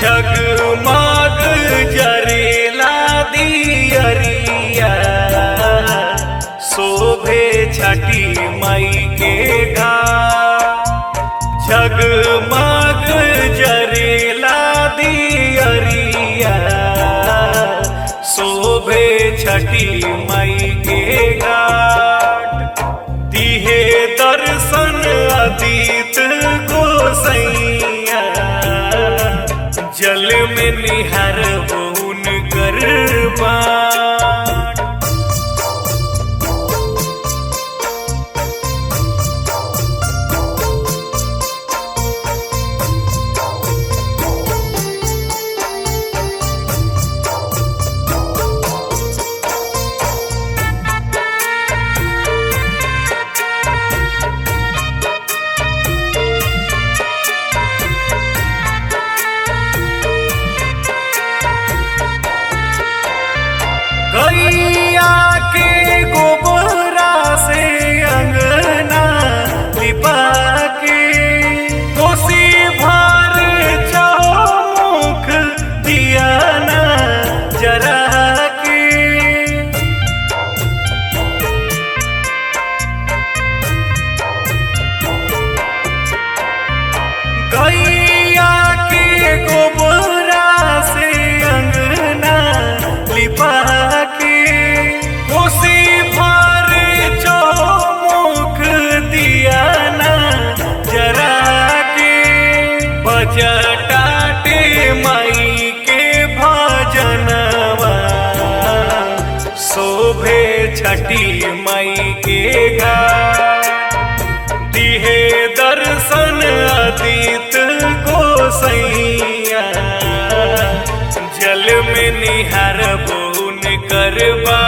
जगमग जरेला दियरिया शोभे छठी मई के घाट जगमग जरेला दियरिया शोभे छठी मई के घाट दिहे दर्शन अतीत गोसैया जल में निहर बउन कर बाट गैया के गोबरा से अंगना लिपा के कोसी भर चौमुख दिया ना जरा के गैया के गोबरा से अंगना लिपा के कोसी भर चौमुख दिया ना जरा के बजटाटे माई के भजनवा शोभे छठी माई के घाट दिहे दर्शन अतीत गोसैया जल में निहार बउन करबा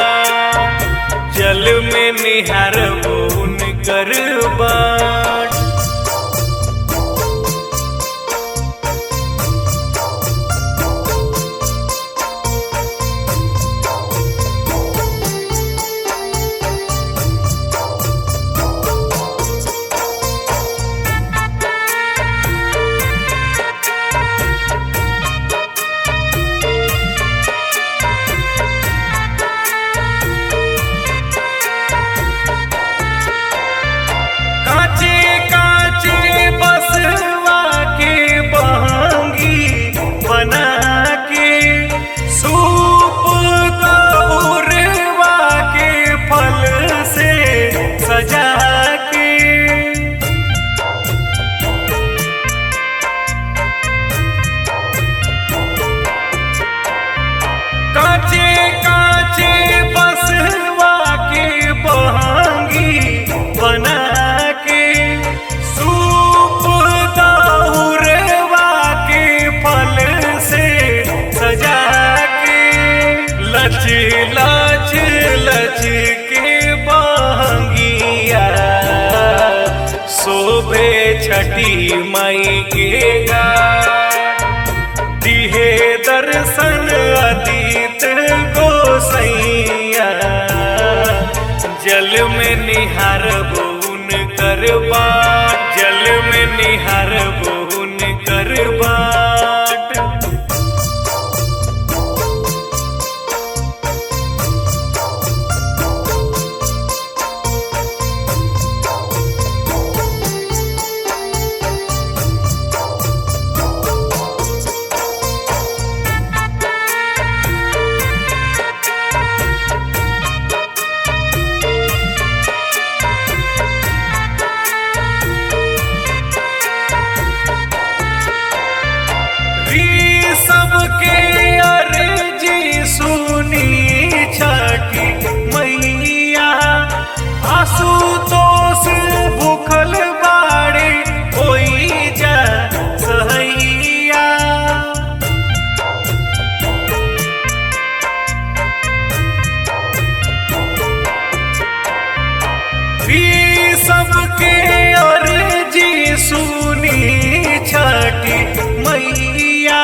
जल में निहार बउन करबा काचे काचे बसवा के बहंगी बना के सूप दौरवा के फल से सजा के काचे काचे बसवा के बहंगी बना के सूप दौरवा के फल से सजा के लच लच लच के बहंगिया शोभे छठी मई के घाट दिहे दर्शन अतीत गोसैया जल में निहार बउन करबा जल में निहार बउन करबाट री सबके अर्जी सुनी छठी मैया आशुतोष भूखल बाड़े होई जा सहैया री सबके अर्जी सुनी छठी मैया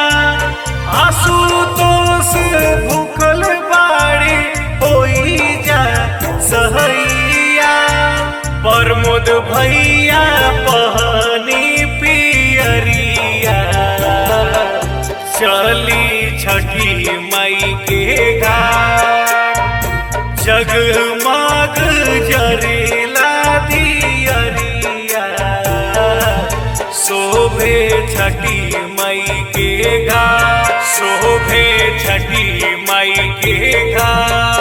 आशुतोष भूखल बाड़ी होई जा सहैया प्रमोद भैया पहनी पियरिया छठी मई के घाट जगमग जरेला दियरिया शोभे छठी मई के घाट शोभे छठी मई के घाट